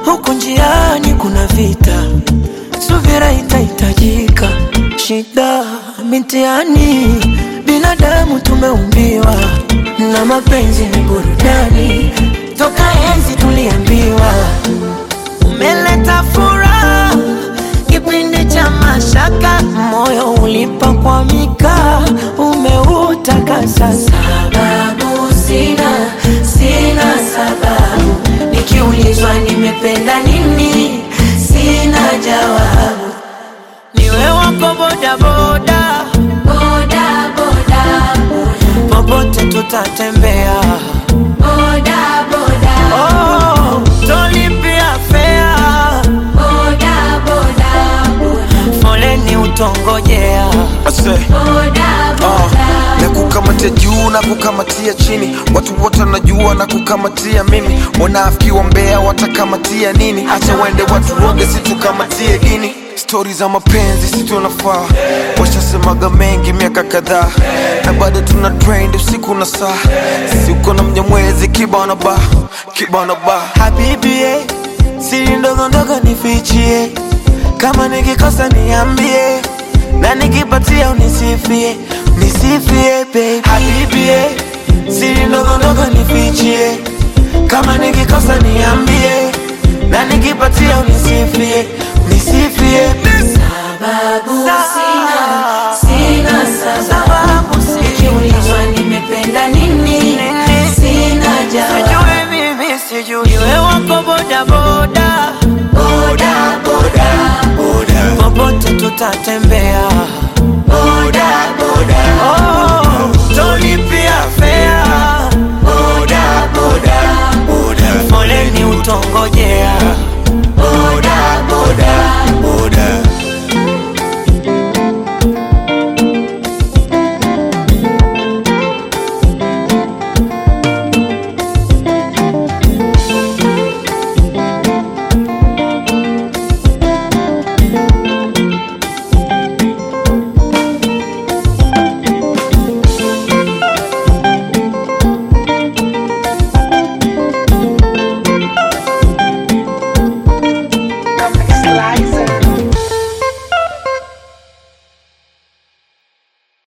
huku njiani kuna vita, subira itahitajika. Shida mitihani, binadamu tumeumbiwa, na mapenzi ni burudani, toka enzi tuliambiwa umeleta furaha kipindi cha mashaka, moyo ulipakwamika, umeutakasa. Sababu sina, sina sababu, nikiulizwa nimependa nini, sina jawabu. Niwe wako bodaboda, boda boda popote tutatembea, boda boda oh, tolipia fea, boda boda foleni utongojea. Ase, boda ah, boda na kukamatia juu na kukamatia chini, watu wote wanajua na kukamatia mimi. Wanafiki wa Mbeya watakamatia nini? Acha wende watu roge, situkamatie dini. Stori za mapenzi si tunafaa, washasemaga mengi miaka kadhaa, na bado tuna trend usiku na saa. Sisi uko na mnyamwezi kibana ba kibana ba Habibi, eh, siri ndogo ndogo nifichie, kama nikikosa niambie, na nikipatia unisifie, nisifie baby. Habibi, eh, siri ndogo ndogo nifichie, kama nikikosa niambie, na nikipatia unisifie, nisifie sababu sina sina sababu sababu sijui nikiulizwa nimependa nini sina jawabu sijui mimi sijui, iwe wako bodaboda, boda boda popote tutatembea